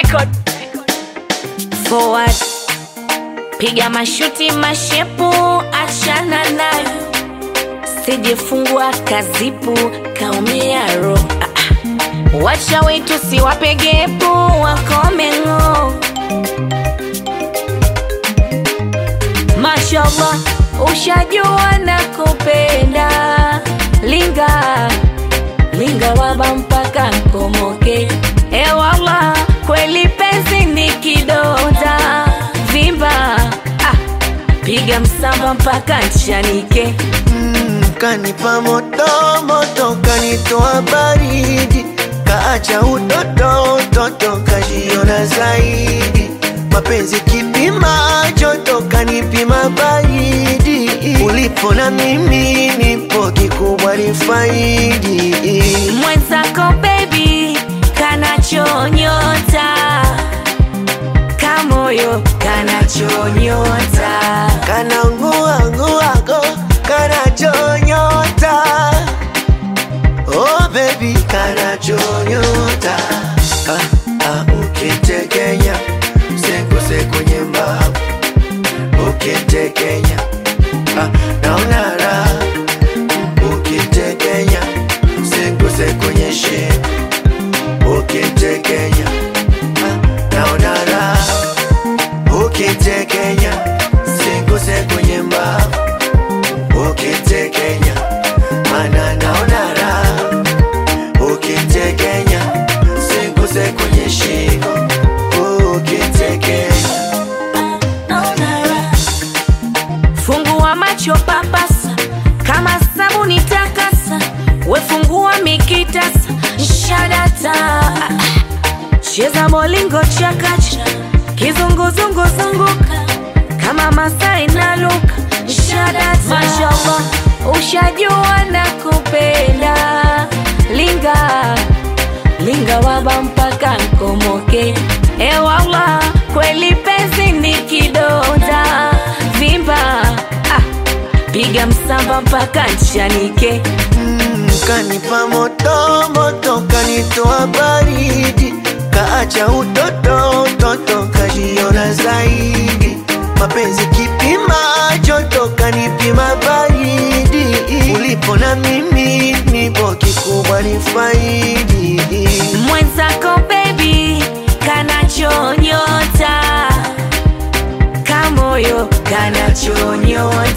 record. forward piga mashuti mashepu achana nayo sijifungua kazipu kaumia ro ah, ah. wacha wetu siwapegepu wakomengo mashallah ushajua na kupenda linga linga waba mpaka nkomoke ewala kweli penzi ni kidonda vimba ah, piga msamba mpaka nchanike Mm, kanipa moto moto, kanitoa baridi, kaacha utoto utoto, kajiona zaidi. Mapenzi kipima joto, kanipima baridi. Ulipo na mimi nipo, kikubwa ni faidi. mwenzako bebi kanachonyota kamoyo kanachonyota Kana ngua nguago, kana chonyota. Oh baby, kana chonyota. Ah, ah, ukitekenya, sekose kwenye mbavu. Ukitekenya, ah, naona raha. Ukitekenya, sekose kwenye shingo. Ukitekenya, ah, naona raha ukitekenya singuse kwenye mbavu ukitekenya mana naona raha ukitekenya singuse kwenye shingo ukitekenya fungua macho papasa kama sabuni takasa wefungua mikitasa shadata cheza molingo chakacha kizunguzungu zunguka kama masai na luka shadata mashallah ushajua na kupenda linga linga waba mpaka nkomoke ewala kweli penzi ni kidonda vimba ah, piga msamba mpaka nchanike Mm, kanipa moto moto, kanitoa baridi, kaacha utoto utoto, kajiona zaidi. Mapenzi kipima joto, kanipima baridi. Ulipo na mimi nipo, kikubwa ni faidi. mwenzako bebi kanachonyota kamoyo kanachonyota